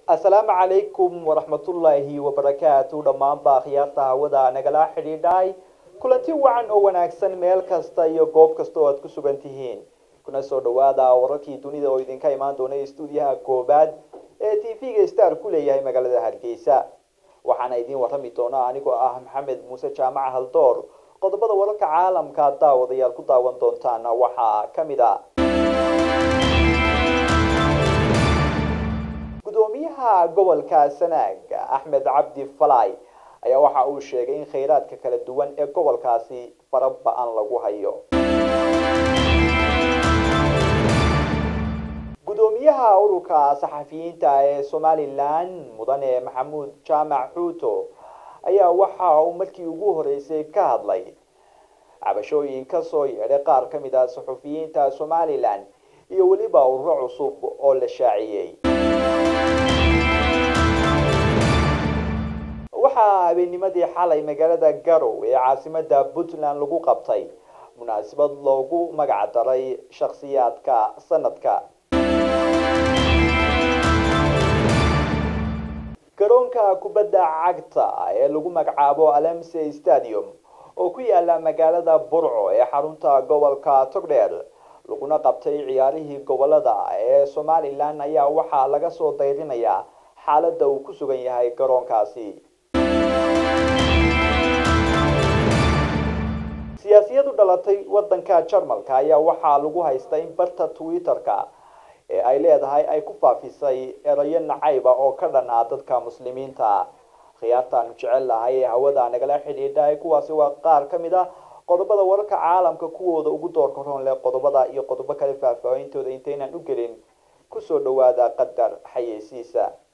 asalaamu calaykum waraxmatullaahi wabarakaatu dhammaanba akhyaarta hawada nagala xidhiidhay kulanti wacan oo wanaagsan meel kasta iyo goob kasta oo aad ku sugan tihiin kuna soo dhawaada wararkii dunida oo idinka imaan doona stuudiyaha koobaad ee t v-ga star ku leeyahay magaalada hargeysa waxaana idiin warrami doona anigoo ah maxamed muuse jaamac haldoor qodobada wararka caalamka daawadayaal ku daawan doontaan waxaa ka mid a gudoomiyaha gobolka sanaag axmed cabdi falay ayaa waxa uu sheegay in khayraadka kala duwan ee gobolkaasi fara ba-an lagu hayo gudoomiyaha ururka saxafiyiinta ee somalilan mudane maxamuud jaamac xuuto ayaa waxa uu markii ugu horeysay ka hadlay cabashooyin kasoo yeedhay qaar ka mid ah saxufiyiinta somalilan iyo weliba ururo cusub oo la shaaciyey waxaa habeenimadii xalay magaalada garow ee caasimada puntland lagu qabtay munaasabad loogu magac daray shakhsiyaadka sanadka garoonka kubadda cagta ee lagu magacaabo alemse stadium oo ku yaala magaalada burco ee xarunta gobolka togdheer laguna qabtay ciyaarihii gobolada ee somalilan ayaa waxaa laga soo dayrinayaa xaaladda uu ku sugan yahay garoonkaasi siyaasiyadu dhalatay wadanka jarmalka ayaa waxaa lagu haystaa in barta twitter-ka ee ay leedahay ay ku faafisay erayo nacayba oo ka dhan ah dadka muslimiinta khiyaartaanu jecel lahay ee hawada nagala xidhiidhay kuwaasi waa qaar ka mid ah qodobada wararka caalamka kuwooda ugu doorka roon leh qodobada iyo qodobo kale faahfaahintooda intaynaan u gelin kusoo dhawaada qadar xayeysiisa